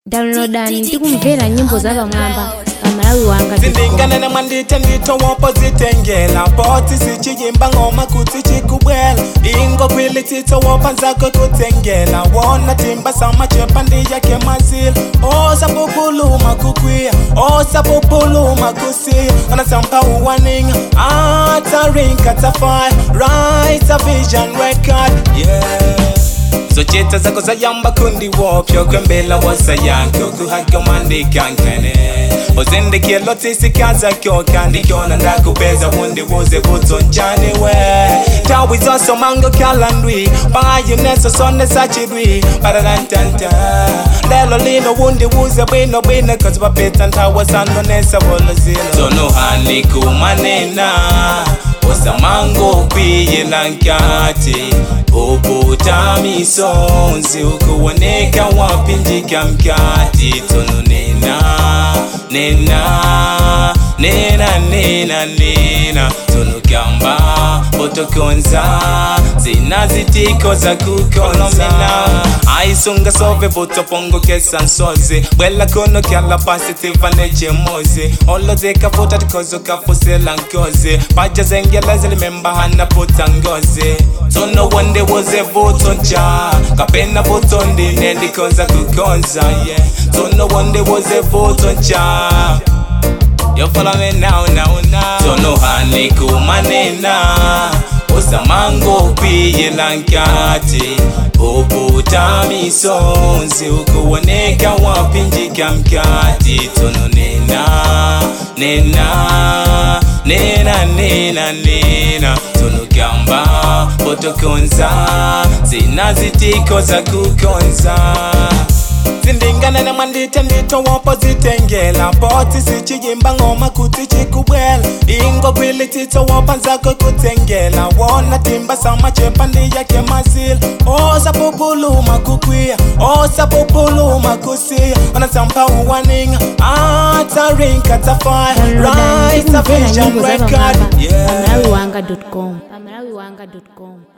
downloadani tikumvera nyimbo za pamwamba pa malawi wanga zindingane nemwe ndite nditowopo zitengela boti sichiyimba ngoma kuti chikubwela ingo kwili titowopa nzako kutengela wona timba samachepa ndiyake mazila osapupuluma kukwiya osapupuluma kusiya onasampa uwaninga atarinka tafaya right a vision record yeah zochita zako zayamba kundiwopyo kwembela wasayanko kuhakomandikankane ozendekelo tisikazakyo kandikyona ndakupeza hundibuze butonjaniwe tawi zosomango kalandwi payineso sone sachidwi pararantanta lelo lino wundibuze bwino bwino kozi bapeta ntawa sanonesa bolozilo zonohani kumanena osamango kwiyela nkati uputa misonzi ukuoneka wapinjika mkati tono nena nena nena nena nena tono gamba otokonza zinazitiko za kukonza aisunga sove butopongokesa nsozi bwela kono kyala pasitiva nechemozi olozekafuta tikozo kafusela nkozi paja zengela zilimemba hana puta ngozi tono wonde woze vutonja kapena vutondi nendikoza kukonza yeah. tono wonde woze vutonja You follow me now, now, now. Tono hani kumanena Osamango kwiyela nkati Uputa misonzi ukuoneka wapinjika mkati Tono nena, nena Nena, nena, nena Tono gamba, potokonza Zinazitiko za kukonza zindingane nemwe ndite nditowopo zitengela boti sichiyimba ngoma kuti chikubwela ingo kwili titowopa nzako kutengela wona timba samachepa ndiyake mazila osapupuluma kukwiya osapupuluma kusiya onasampa uwaninga atarinka tafaya downloadani right a tikumvera vision nyimbo za record pamwamba pa yeah malawi wanga com pa malawi wanga com